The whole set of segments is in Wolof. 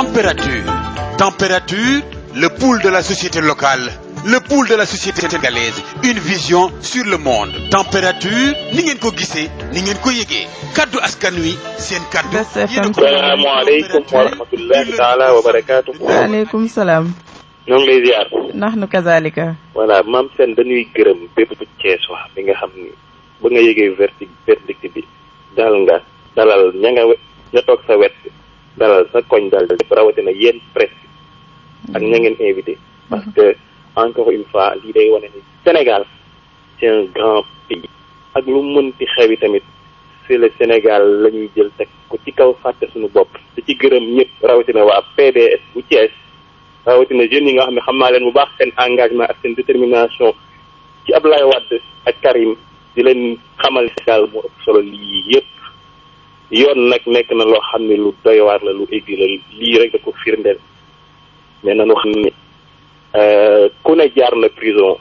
Température. Température, le pouls de la société locale, le pouls de la société sénégalaise, une vision sur le monde. Température, ni ngeen ko gisee, ni ngeen ko yëgee. Kaddu askan wi, seen kaddu. Best FM salaamaaleykum wa rahmatullahi taala wa barakaatu. waaleykum salaam. ñoo ngi lay ziar. ndax nu kazalika. voilà maam seen dañuy gërëm bépp Cees wax bi nga xam ni ba nga yëgee verdict verdict bi dal nga dalal ña nga ña toog sa wet dalal sa koñ dal rawatina yéen presse ak ña ngeen invité. parce que encore une fois lii day wane ni Sénégal c'est un grand pays. ak lu mënti xewi tamit c'est le Sénégal la ñuy jël teg ko ci kaw fàtte suñu bopp te ci gërëm ñëpp rawatina waa PDS bu Thiès rawatina jeunes yi nga xam ne xam naa leen bu baax seen engagement ak seen détermination ci Ablaye Wade ak Karim di leen xamal Sénégal moo ëpp solo lii yëpp yoon nag nekk na loo xam ne lu doy waar la lu egg la lii rek da ko firndeel mais nanu xam ne ku ne jaar na prison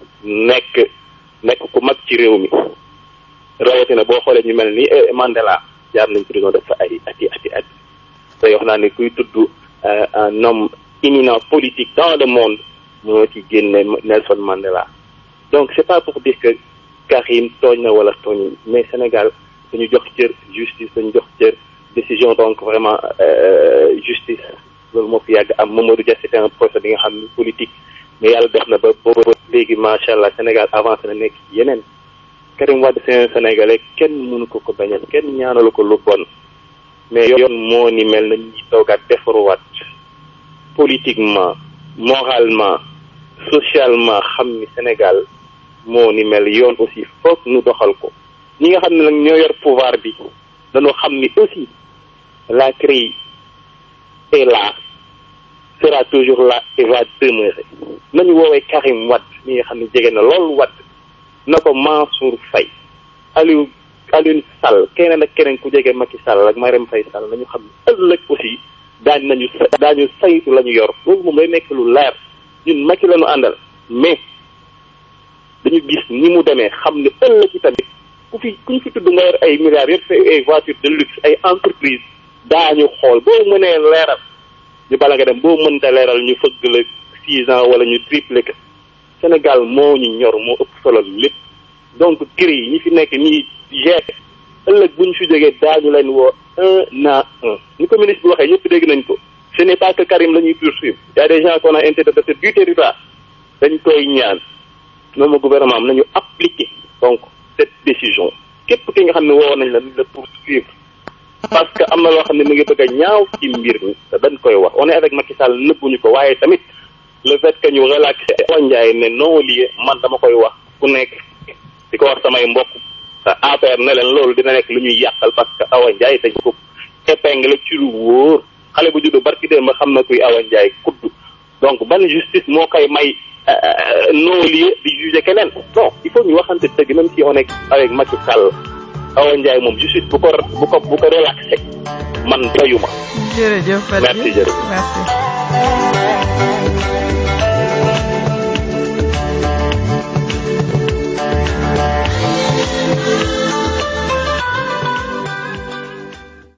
nekk nekk ku mag ci réew mi rawatina boo xoolee ñu mel ni Mandela jaar nañ prison def fa ay ati ati at tey wax naa ne kuy tudd un homme éminent politique dans le monde moo ci génne Nelson Mandela donc c'est pas pour dire que Karim tooñ na wala tooñ mais Sénégal dañu jox cër justice dañu jox cër décision donc vraiment justice loolu moo fi yàgg am Mamadou Dia c'était un procès bi nga xam ni politique mais yàlla def na ba booba léegi macha allah Sénégal avancé na nekk yeneen Karim Wade c'est un Sénégalais kenn mënu ko ko bañal kenn ñaanalu ko lu bon mais yoon moo ni mel na ñuy toogaat defaruwaat politiquement moralement socialement xam ni Sénégal moo ni mel yoon aussi foog nu doxal ko ñi nga xam ne nag ñoo yor pouvoir bi dañoo xam ni aussi la CREI est là sera toujours là et va demeurer nañu woowee Karim Wade ñi nga xam ne jege na loolu Wade na ko Mansour Faye Aliou Aliou Sall keneen ak keneen ku jege Macky Sall ak Marème Faye Sall nañu xam ne ëllëg aussi daañ nañu daañu saytu la ñu yor loolu moom lay nekk lu leer ñun Macky la ñu àndal mais dañu gis ni mu demee xam ne ëllëg yi tamit ku fi ku ñu fi tudd nga yor ay milliards yëpp ay voitures de luxe ay entreprise daañu xool boo mënee leeral ñu bala nga dem boo mënta leeral ñu fëgg la six ans wala ñu triplé que Sénégal moo ñu ñor moo ëpp solo lépp donc kër yi ñi fi nekk ñi géré ëllëg bu ñu fi jógee daañu leen woo un à un ni ko ministre bi waxee ñëpp dégg nañ ko ce n'est pas que Karim la ñuy poursuivre y a des gens qu'on a interdit du territoire dañ koy ñaan noonu gouvernement am nañu appliquer donc cette décision képp ki nga xam ne woo nañ la nañ la poursuivre parce que am na loo xam ne mu ngi bëgg a ñaaw ci mbir mi te dañ koy wax on est avec Macky Sall nëbbuñu ko waaye tamit le fait que ñu relaxé Awa Ndiaye ne non lié man dama koy wax ku nekk di ko wax samay mbokk te APR ne leen loolu dina nekk lu ñuy yàqal parce que Awa Ndiaye dañ ko épingle ci lu wóor xale bu juddu barki dee ma xam na kuy Awa Ndiaye kudd donc ban justice moo koy may non lié di juger keneen non il faut ñu waxante dëgg même si on est avec Macky Sall Awa Ndiaye moom justice bu ko bu ko bu ko relaxé man doyuma jërëjëf merci jërëjëf merci